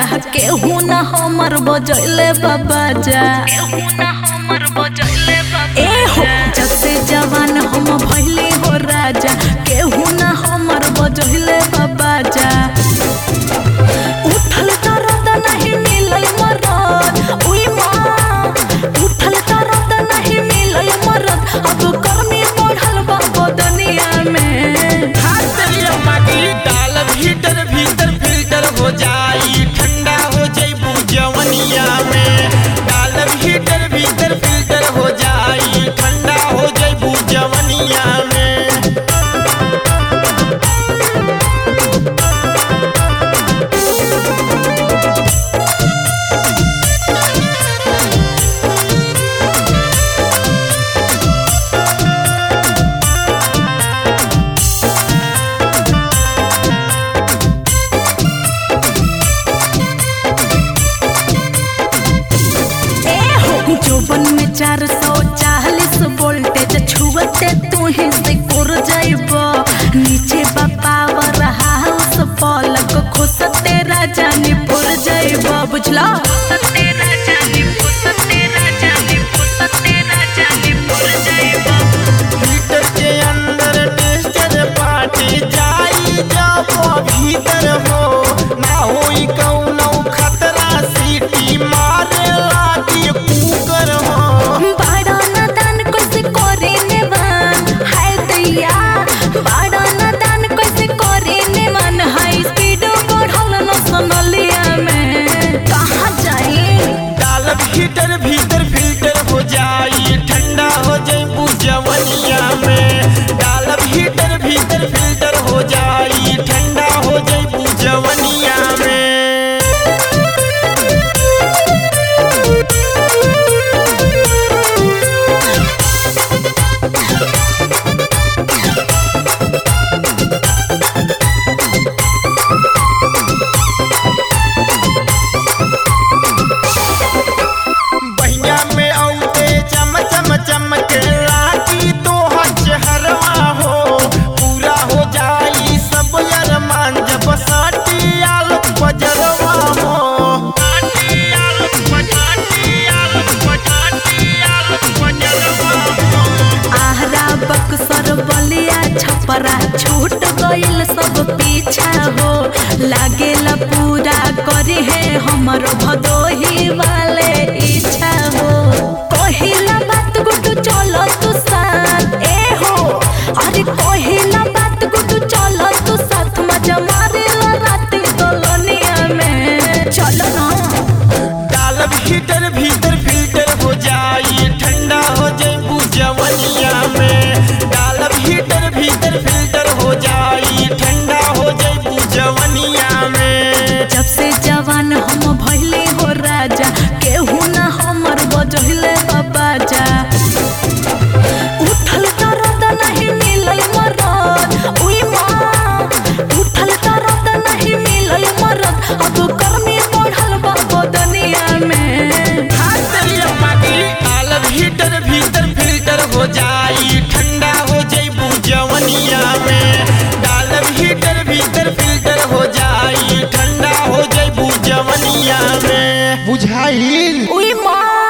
केहू ना हमर बजैले बाबा जा ए हो जब से जवान हम भइले हो राजा केहू ना हमर बजैले बाबा जा उठल तरत नहीं मिलल मरद उई माँ उठल तरत नहीं मिलल मरद अब कर्मी बढ़ल बा बदनिया में डालब हीटर भीतर फिल्टर हो जाई ठंडा हो जइबू जवनिया में डालब हीटर भीतर फिल्टर हो जाई ठंडा हो जइबू जवनिया में ए हो जोबन में चार सौ चालीस वोल्टेज छुअते तू ही से कुर जाइब नीचे पावर हाउस पलक खुसते राजा ने पुर जाइब बुझला हीटर के अंदर टेस्टर पाटी जाई जब भीतर हो ना होई कौनो खतरा सीटी मारे लागी कुकर हो बाड़ा नादान कैसे करे नेवान हाय दैया बाड़ा नादान कैसे करे नेवान हाई स्पीड बढ़ल न सनलिया में कहाँ जाई डालब हीटर भीतर फिल्टर हो जाई ठंडा हो जइबू जवनिया में डालब हीटर भीतर फिल्टर हो जाई ठंडा हो जइबू जवनिया में बहिया में औते चम चम चमके लागी तो चेहरवा हो पूरा हो जाई सब अरमान जब साटी आलोक बजरवा हो साटी आलोक बजाटी आलोक बजाटी आलोक बजरवा हो आहरा बक्सर बलिया छपरा छूट गइल सब पीछा हो लागेला पूरा करे है हमर भदोही वाले इच्छा हो कहिला बात गुटू चलो तू साथ ए हो अरे कहिला बात गुटू चलो तू साथ मजा मारेला रात दोलनिया में चलो ना डालब हीटर भीतर फिल्टर हो जाई ठंडा हो जइबू जवनिया में डालब हीटर भीतर फिल्टर हो जाई ठंडा हो जइबू जवनिया में जब से जवान हम भइले हो राजा केहू ना हमर बजहिले बाबा जा उठल तरत नहीं मिलल मरद उई माँ उठल तरत नहीं मिलल मरद अब कर्मी बढ़ल बा बदनिया में डालब हीटर भीतर फिल्टर हो जाई ठंडा हो जइबू जवनिया में डालब हीटर भीतर फिल्टर हो जाई ठंडा हो जइबू जवनिया में बुझाइल उई माँ